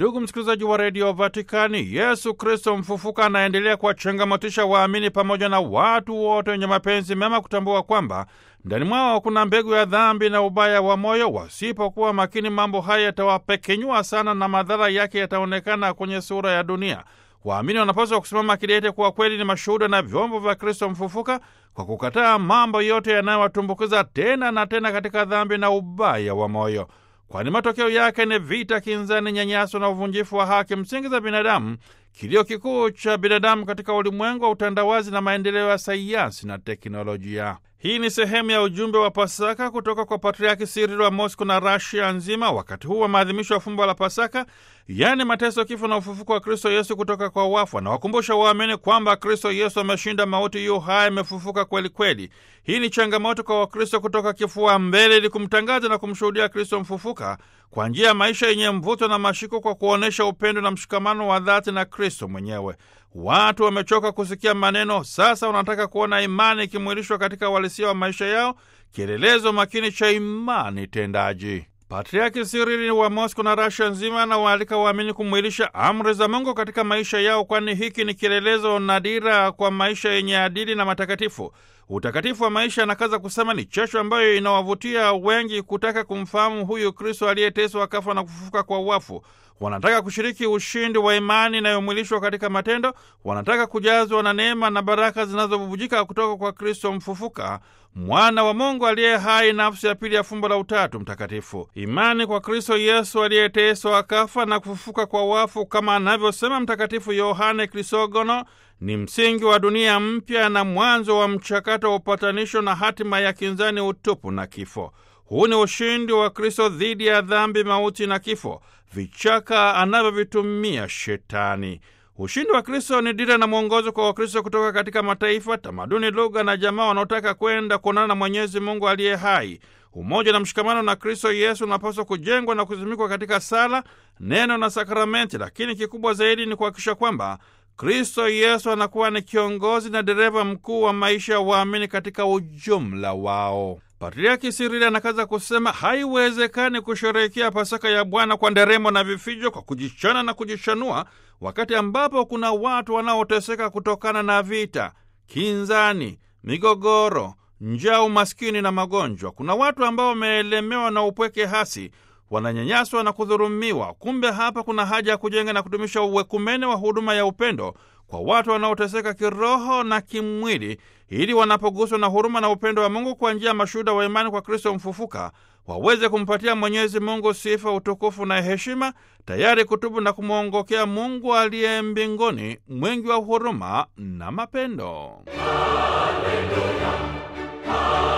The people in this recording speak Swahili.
Ndugu msikilizaji wa redio Vatikani, Yesu Kristo mfufuka anaendelea kuwachangamotisha waamini pamoja na watu wote wenye mapenzi mema kutambua kwamba ndani mwao kuna mbegu ya dhambi na ubaya wa moyo. Wasipokuwa makini, mambo haya yatawapekenyua sana na madhara yake yataonekana kwenye sura ya dunia. Waamini wanapaswa kusimama kidete kuwa kweli ni mashuhuda na vyombo vya Kristo mfufuka kwa kukataa mambo yote yanayowatumbukiza tena na tena katika dhambi na ubaya wa moyo, kwani matokeo yake ni vita, kinzani, nyanyaso na uvunjifu wa haki msingi za binadamu, kilio kikuu cha binadamu katika ulimwengu wa utandawazi na maendeleo ya sayansi na teknolojia. Hii ni sehemu ya ujumbe wa Pasaka kutoka kwa Patriaki Sirilo wa Mosco na Rasia nzima wakati huu wa maadhimisho ya fumbo la Pasaka, yaani mateso, kifo na ufufuko wa Kristo Yesu kutoka kwa wafu. Anawakumbusha waamini kwamba Kristo Yesu ameshinda mauti, yu hai, amefufuka kweli kweli. Hii ni changamoto kwa Wakristo kutoka kifua mbele ili kumtangaza na kumshuhudia Kristo mfufuka kwa njia ya maisha yenye mvuto na mashiko, kwa kuonyesha upendo na mshikamano wa dhati na Kristo mwenyewe. Watu wamechoka kusikia maneno, sasa wanataka kuona imani ikimwilishwa katika uhalisia wa maisha yao, kielelezo makini cha imani tendaji. Patriaki Sirili wa Mosco na Rasha nzima anawaalika waamini kumwilisha amri za Mungu katika maisha yao, kwani hiki ni kielelezo na dira kwa maisha yenye adili na matakatifu. Utakatifu wa maisha, anakaza kusema, ni chachu ambayo inawavutia wengi kutaka kumfahamu huyu Kristo aliyeteswa, akafa na kufufuka kwa wafu. Wanataka kushiriki ushindi wa imani inayomwilishwa katika matendo. Wanataka kujazwa na neema na baraka zinazobubujika kutoka kwa Kristo mfufuka, mwana wa Mungu aliye hai, nafsi ya pili ya fumbo la Utatu Mtakatifu. Imani kwa Kristo Yesu aliyeteswa, akafa na kufufuka kwa wafu, kama anavyosema Mtakatifu Yohane Krisogono, ni msingi wa dunia mpya na mwanzo wa mchakato wa upatanisho na hatima ya kinzani, utupu na kifo. Huu ni ushindi wa Kristo dhidi ya dhambi, mauti na kifo, vichaka anavyovitumia Shetani. Ushindi wa Kristo ni dira na mwongozo kwa Wakristo kutoka katika mataifa, tamaduni, lugha na jamaa wanaotaka kwenda kuonana na Mwenyezi Mungu aliye hai. Umoja na mshikamano na Kristo Yesu unapaswa kujengwa na kuzimikwa katika sala, neno na sakramenti, lakini kikubwa zaidi ni kuhakikisha kwamba Kristo Yesu anakuwa ni kiongozi na dereva mkuu wa maisha ya waamini katika ujumla wao. Patriaki Sirili anakaza kusema haiwezekani kusherehekea Pasaka ya Bwana kwa nderemo na vifijo, kwa kujichana na kujichanua, wakati ambapo kuna watu wanaoteseka kutokana na vita, kinzani, migogoro, njaa, umaskini na magonjwa. Kuna watu ambao wameelemewa na upweke hasi wananyanyaswa na kudhurumiwa. Kumbe hapa kuna haja ya kujenga na kudumisha uwekumene wa huduma ya upendo kwa watu wanaoteseka kiroho na kimwili, ili wanapoguswa na huruma na upendo wa Mungu kwa njia ya mashuhuda wa imani kwa Kristo mfufuka waweze kumpatia Mwenyezi Mungu sifa, utukufu na heshima, tayari kutubu na kumwongokea Mungu aliye mbinguni, mwingi wa huruma na mapendo. Haleluya.